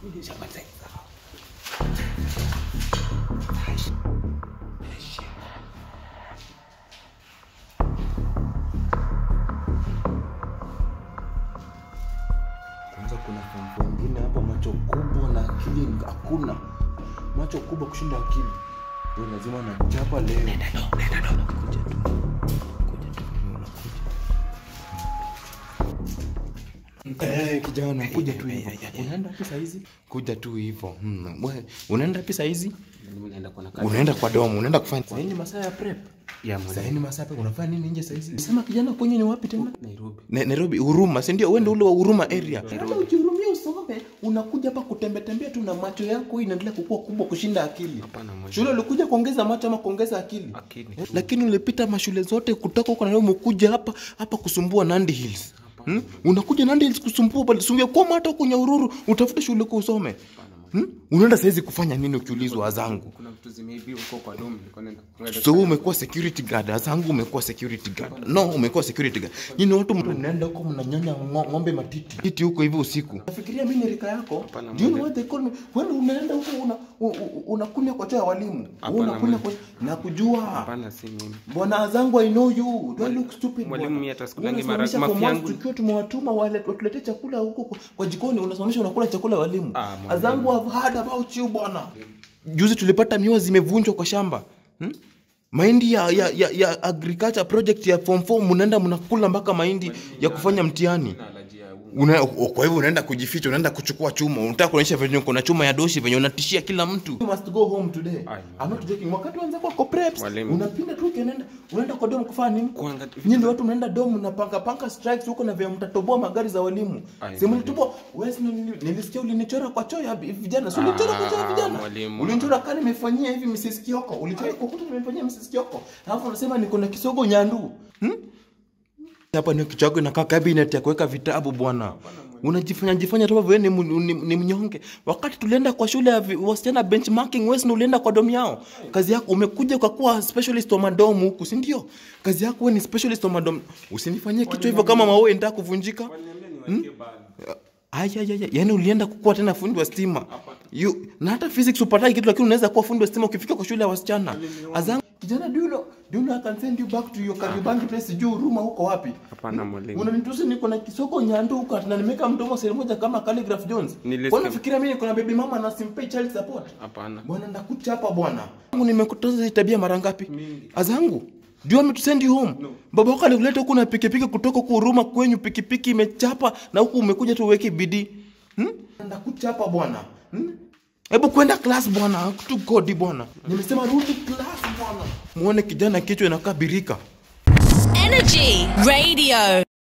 Kwanza kuna fampo wengine hapa macho kubwa na akili hakuna. Macho kubwa kushinda akili. Wewe lazima nachapa leo. Eh, kijana kuja tu hivyo. Unaenda wapi saa hizi? Kuja tu hivyo. Hmm. wewe, Unaenda wapi saa hizi? Unaenda kwa kazi. Unaenda kwa domo, unaenda kufanya. Sasa ni masaa ya prep. Ya Sasa mwalimu. ni masaa prep. Unafanya nini nje saa hizi? Sema kijana kwenye ni wapi tena? Nairobi. Na- Nairobi, Huruma, si ndio? Wewe ndio ule wa Huruma area. Hata ukihurumia usome, unakuja hapa kutembea tembea tu na macho yako hii inaendelea kukua kubwa kushinda akili. Hapana mwalimu. Shule ulikuja kuongeza macho ama kuongeza akili? Akili. Eh, Lakini ulipita mashule zote kutoka huko na leo umekuja hapa hapa kusumbua Nandi Hills. Hmm? Unakuja Nandi Hills kusumbua bali sunge kwa hata kwenye ururu utafute shule kwa usome. Hmm? Unaenda saizi kufanya nini ukiulizwa wazangu? Kuna vitu zimeibiwa huko kwa domu. Nilikuwa naenda kuenda. So wewe umekuwa security guard, azangu umekuwa security guard. No, umekuwa security guard. Nyinyi watu mnaenda huko mnanyonya ngo- ng'ombe matiti. Titi huko hivi usiku. Nafikiria mimi ni rika yako. Hapana, Do you know mwalimu. what they call me? Wewe unaenda huko una u- u- unakunya kwa choo ya walimu. Wewe Hapana, unakunya kwa mwalimu. nakujua. Hapana si mimi. Bwana Azangu I know you. Do I look stupid? Mwalimu, bwana? mimi hata sikulangi Wewe mara- unasimamisha mafi form one yangu. tukiwa tumewatuma wale watuletee chakula huko kwa- kwa jikoni unasimamisha unakula chakula ya walimu. Ah, mwalimu. Azangu I've heard about you bwana. Juzi tulipata miwa zimevunjwa kwa shamba. Hmm? Mahindi ya, ya, ya, ya agriculture project ya form 4 mnaenda mnakula mpaka mahindi ya kufanya mtihani. Una, o- kwa hivyo unaenda kujificha, unaenda kuchukua chuma, unataka kuonyesha venye kuna chuma ya doshi venye unatishia kila mtu. You must go home today. Ai, I'm not joking. Wakati wanza kwa kwa preps, Mwalimu. unapinda tu ukienda unaenda kwa dom kufanya nini? Kuanga- Nyinyi ndio watu mnaenda dom mnapanga panga strikes huko na vya mtatoboa magari za walimu. Ai, Si mlitoboa, wewe si nili- nilisikia ulinichora kwa choo ya vijana. Si ulinichora kwa choo ya Ah, vijana? mwalimu. Ulinichora kama nimefanyia hivi Mrs. Kioko. Ulichora kwa kuta nimefanyia Mrs. Kioko. Alafu unasema niko na kisogo nyandu. Hmm? hapa ni kichwa chako inakaa cabinet ya kuweka vitabu bwana unajifanya jifanya tu wewe ni, mu- ni, ni mnyonge wakati tulienda kwa shule ya vi- wasichana benchmarking wewe si ulienda kwa domu yao kazi yako umekuja kwa kuwa specialist wa madomu huku si ndio kazi yako wewe ni specialist wa madomu usinifanyie kichwa hivyo kama mawe nitaka kuvunjika ayayaya yani ulienda kukuwa tena fundi wa stima you, na hata physics upatai kitu lakini unaweza kuwa fundi wa stima ukifika kwa shule ya wasichana azangu kijana do you know, do you know I can send you back to your Kariobangi place juu Ruma huko wapi Hapana mwalimu. unanitusi niko na kisoko nyando huko na nimeka mdomo sehemu moja kama Calligraph Jones Nilisikia- kwa nafikiria mimi niko na baby mama na simpei child support Hapana. bwana ndakucha hapa bwana Mungu nimekutoza hizi tabia mara ngapi azangu do you want me to send you home baba wako alikuleta huku na pikipiki kutoka huku Huruma kwenyu pikipiki imechapa na huku umekuja tu uweke bidii hmm? ndakucha hapa bwana hmm? hebu kwenda class bwana tu godi bwana nimesema rudi class bwana muone kijana kichwa inakaa birika Energy Radio.